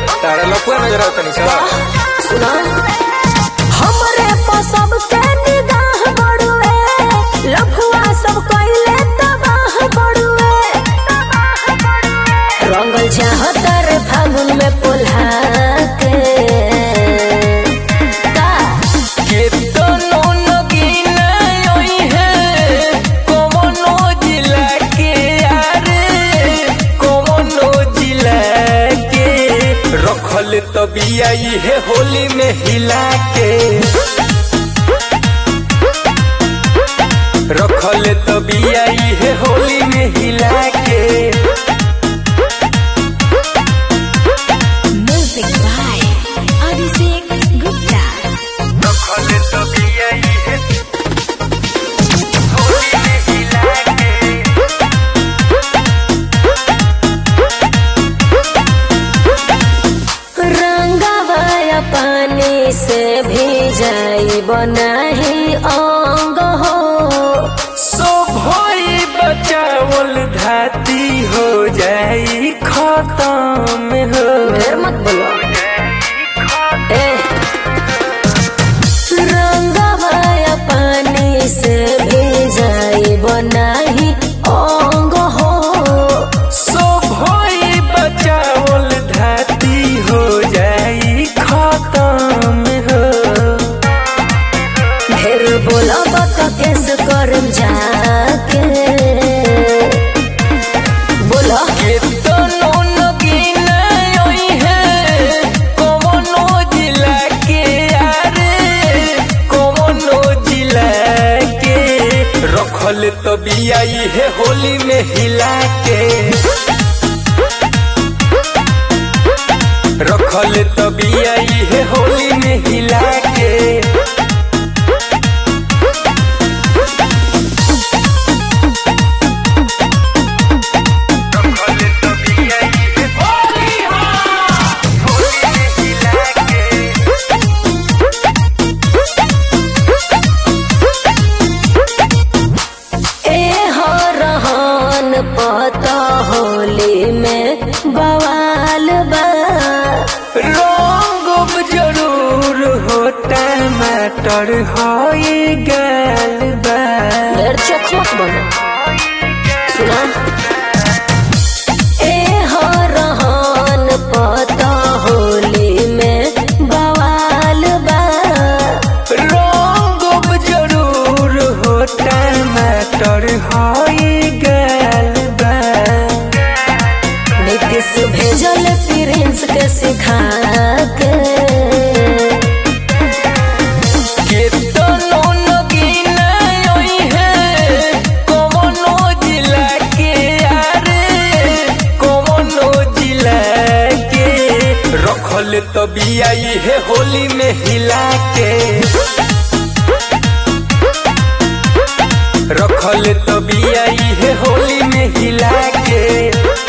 तारा लपुआ नजर आवता नहीं सब सुना हमरे पर सबके निगाह बड़ुए लफुआ सब कइले तबाह बड़ुए रंगल चाहत रे फागुन में पुल्हा के का केतनो नगीना ओई है कोनो जिला के यारे कोनो जिला के रखल तबिया है होली में हिला के रखल तबिया है होली में हिला के म्यूजिक बाय अभिषेक गुप्ता रखल तबिया है होली में हिला के रंगवाया पानी से भी जाई बनाही अंग हो सोभई बचावल धाती हो जाई खत्म हो ढेर मत बोलो ए रंगवाया पानी से भी जाई बनाही अंग हो सोभई बचावल धाती हो जाई खत्म हो ढेर बोला बता कैसे करम जाके बोला केतनो नगीना ओई है कोनो जिला के यारे कोनो जिला के रखल तबिया है होली में हिला के रखल तबिया है होली में हिला के रखल तबिया है होली होली में हिला के ए हो रहन पता होली में बवाल बा रंग जरूर हो टमाटर होई गल बा ढेर चोख मत बनो सुना ए हो रहन पता होली में बवाल बा रंग जरूर हो टमाटर होई गल बा नीतीश भेजल प्रिंस के सिखा के केतनो नगीना ओई है कोनो जिला के यारे कोनो जिला के रखल तबिया है होली में हिला के रखल तबिया है होली में हिला के